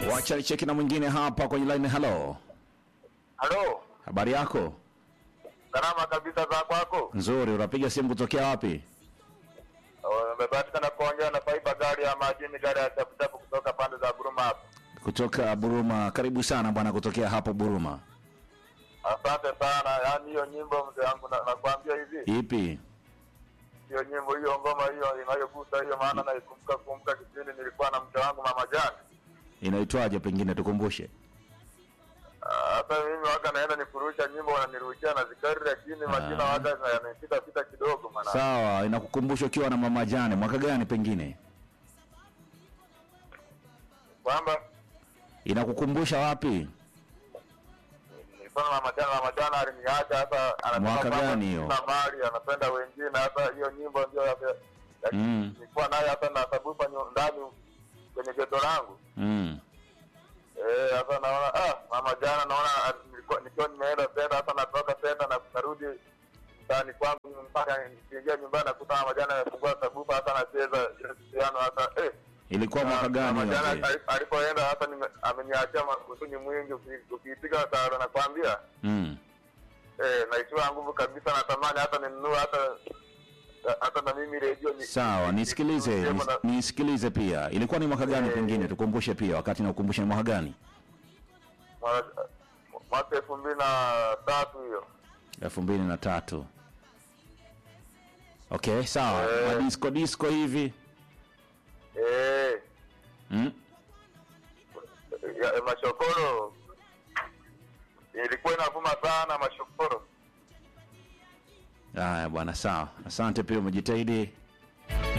Wacha nicheki na mwingine hapa kwenye line. Hello, Halo, habari yako? salama kabisa za kwako? Nzuri. Unapiga simu kutokea wapi? Umebahatika kuongea na Faiba gari ya majini, gari ya chapuchapu kutoka pande za Buruma hapa. Kutoka Buruma. Karibu sana bwana, kutokea hapo Buruma. Asante sana. Yaani hiyo nyimbo mzee wangu na- nakwambia hivi, Ipi? hiyo nyimbo hiyo ngoma hiyo inayogusa hiyo, maana naikumbuka kumbuka kipindi nilikuwa na mke wangu mama Jani. Inaitwaje? Pengine tukumbushe. Ah, Hata mimi waga naenda nikurusha nyimbo wananirushia na zikari, lakini majina waga yanapita pita kidogo maana. Sawa, inakukumbusha ukiwa na mama Jane. Mwaka gani pengine? Kwamba Inakukumbusha wapi? nilikuwa na mama Jani, mama Jani aliniacha hasa anasema Mwaka kwamba gani hiyo? sina mali, anapenda wengine. Hata hiyo nyimbo ndio ya- ya- Mm. nilikuwa nayo hata na sabufa nyu- ndani kwenye geto langu. Mm. Eh, sasa naona ah, mama jana naona ah, nilikuwa nikiwa nimeenda tena hata natoka tena na narudi mtaani kwangu mpaka nikiingia nyumbani nakuta mama jana amefungua sabufa hata anacheza ile piano hata eh Ilikuwa mwaka gani mama hiyo? jana mzee? ali- alipoenda hata nime- ameniachia usuni mwingi uki- ukiipiga taro nakwambia Mm. eh naishiwa nguvu kabisa natamani hata ninunue hata hata na mimi redio ni- Sawa, ni- nisikilize, ni- nis- na- nisikilize pia. Ilikuwa ni mwaka gani Eh. pengine? Tukumbushe pia, wakati na ukumbushe ni mwaka gani? mwa- mwaka elfu mbili na tatu hiyo elfu mbili na tatu. Okay, sawa. Eh. Madisco disco hivi. eh Mm. ya, ya mashokoro ilikuwa inavuma sana mashokoro Haya bwana, sawa. Asante pia, umejitahidi